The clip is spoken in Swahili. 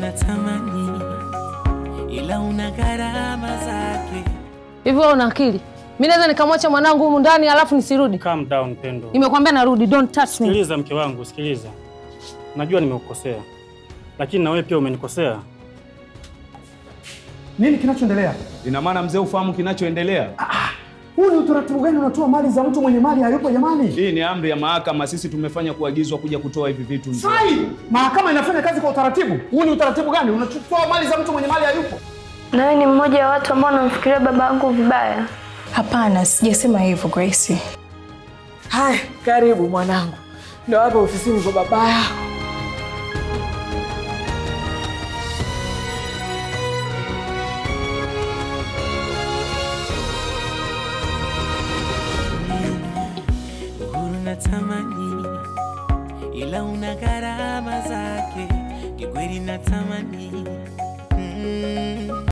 natamani, ila una gharama zake. Hivi wewe una akili? Mimi naweza nikamwacha mwanangu humu ndani alafu nisirudi? Calm down Pendo. Nimekwambia narudi, don't touch me. Sikiliza mke wangu, sikiliza. Najua nimekukosea, lakini na wewe pia umenikosea. Nini kinachoendelea? Ina maana mzee ufahamu kinachoendelea? Huu ni utaratibu gani unatoa mali za mtu mwenye mali hayupo jamani? Hii ni amri ya mahakama, sisi tumefanya kuagizwa kuja kutoa hivi vitu. mzee. Sai! Mahakama inafanya kazi kwa utaratibu. Huu ni utaratibu gani? Unachukua mali za mtu mwenye mali hayupo. Na wewe ni mmoja wa watu ambao wanamfikiria baba yangu vibaya. Hapana, sijasema hivyo Gracie. Haya, karibu mwanangu, ndo hapa ofisini kwa baba yako. Uhuru natamani, ila una gharama zake. Kikweli natamani,